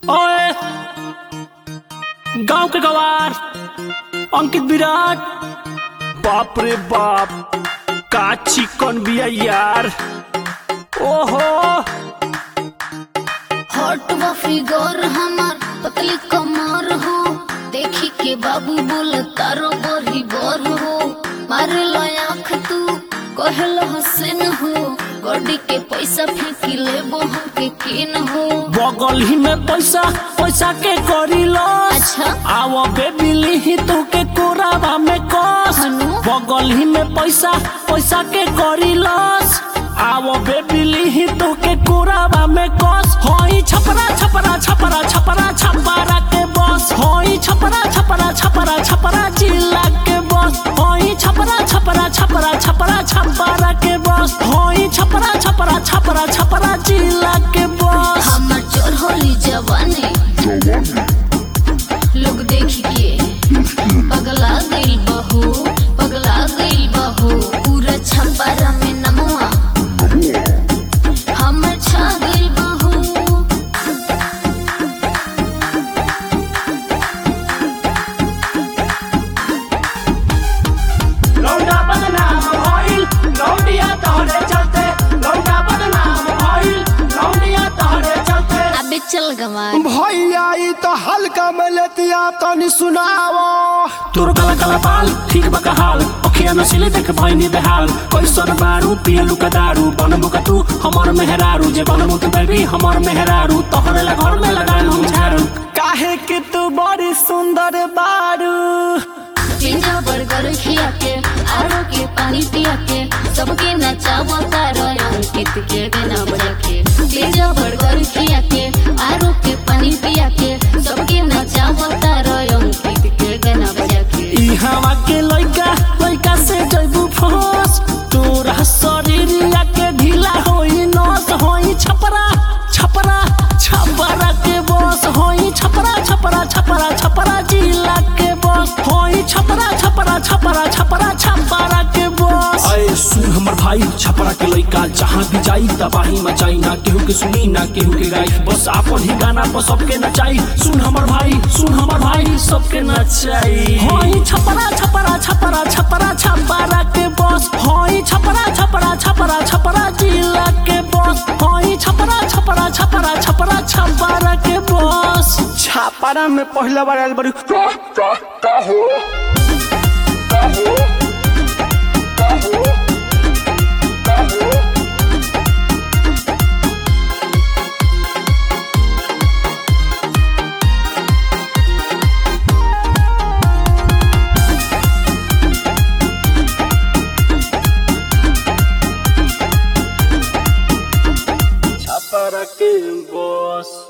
ओए गांव के गवार अंकित विराट बाप रे बाप का चिकन बिया यार ओहो हॉट व फिगर हमार पतली कमर हो देखी के बाबू बोल तारो बड़ी बर हो मारे लो आँख तू कहल हसन हो गड्डी के पैसा फेंकी लेबो हमके किन हो बगल ही में पैसा पैसा के करी लॉस अच्छा। आव बेबिली ही तू के कोरावा में कस हनु? बगल ही में पैसा पैसा के करी लॉस आव बेबिली ही तू के कोरावा में कस होई छपरा छपरा छपरा छपरा छपरा के बस होई छपरा छपरा छपरा छपरा जिला के बस होई छपरा छपरा छपरा छपरा छपरा के बस होई छपरा छपरा छपरा छपरा जिला के बस हमर चढ़ली जवानी लोग देखी के पगला गइल बहू पगला गइल बहू पूरा छपारा में नमवा हमर छा गइल बहू लौंडा बदनाम भइल लौंडिया तोहरे चलते लौंडा बदनाम भइल लौंडिया तोहरे चलते अबे चल गवार भैया ई तो हल्का में लेतिया तनी सुनावो तोर काला काला बाल ठीक बका हाल अखिया नसिले देख भइनी बेहाल कैसन बारू पियलु का दारू बनबु का तू हमर मेहरारू जे बनबु तू बेबी हमर मेहरारू तोहरे ला घर में लगाल हम झाड़ू काहे कि तू बड़ी सुंदर बारू पिज्जा बर्गर खिया के आरो के पानी पिया के सबके नचावा तारो अंकित के गाना बजा के पिज्जा बर्गर खिया के आरो के पानी पिया के सबके नचावा तारो अंकित के गाना बजा के ई हवा के लइका लइका से जइबू फस तोरा शरीरिया के ढीला होई नस होई छपरा छपरा छपरा के बस होई छपरा छपरा छपरा छपरा जिला के बस होई छपरा छपरा छपरा छपरा छपरा के बस अरे सुन हमर भाई छपरा के लइका जहाँ भी जाई तबाही मचाई ना केहू के सुनी ना केहू के गाई बस आपन ही गाना पर सबके नचाई सुन हमर भाई सुन हमर भाई सबके नचाई होई छपरा छपरा छपरा छपरा छपरा के बस होई छपरा छपरा छपरा छपरा जिला के बस होई छपरा छपरा छपरा छपरा छपरा के बस छापारा में पहला बार आयल बड़ी छपरा के बस